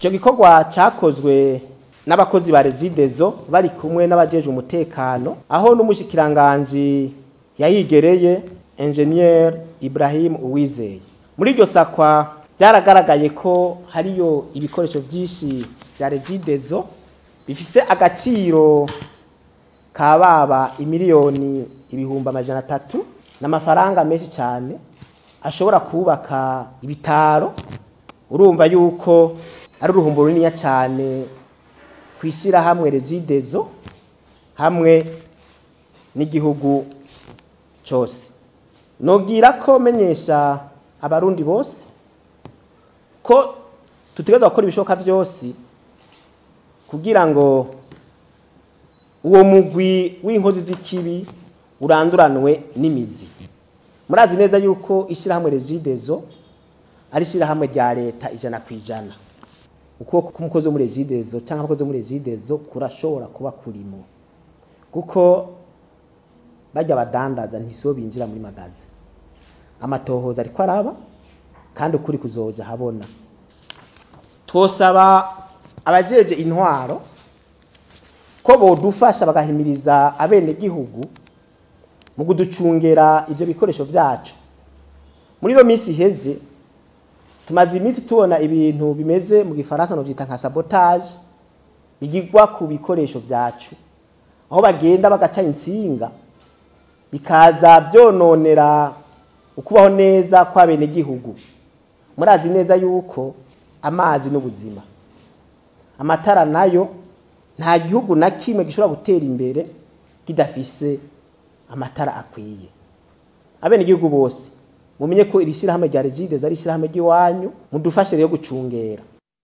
icyo gikorwa cyakozwe n'abakozi ba regidezo bari kumwe n'abajeje umutekano aho n'umushikiranganji yayigereye engineer Ibrahim Uwizeye muri iryo sakwa byaragaragaye ko hariyo ibikoresho byinshi bya regidezo bifise agaciro ka baba imiliyoni ibihumbi amajana atatu n'amafaranga menshi cyane ashobora kubaka ibitaro urumva yuko ari uruhumbo runini cyane kwishyira hamwe regidezo hamwe n'igihugu cyose nubwira ko menyesha abarundi bose ko tutegereza gukora ibishoboka byose kugira ngo uwo mugwi w'inkozi z'ikibi uranduranwe n'imizi murazi neza yuko ishyirahamwe regidezo ari ishyirahamwe rya leta ijana ku ijana ukuboko k'umukozi wo muri regidezo cyangwa abakozi bo muri regidezo kurashobora kuba kurimo kuko bajya badandaza ntisibo binjira muri magazi amatohoza ariko araba kandi ukuri kuzoja habona twosaba abajeje intwaro ko bodufasha bagahimiriza abenegihugu mu kuducungera ivyo bikoresho vyacu muri iyo minsi iheze tumaze iminsi tubona ibintu bimeze mu gifaransa no vyita nka sabotage bigirwa ku bikoresho vyacu aho bagenda bagaca insinga bikaza vyononera ukubaho neza kw'abenegihugu murazi neza yuko amazi n'ubuzima amatara nayo nta gihugu na kimwe gishobora gutera imbere kidafise amatara akwiye abenegihugu bose mumenye ko iri shyirahamwe rya regide ari ishyirahamwe ry'iwanyu mudufashe rero gucungera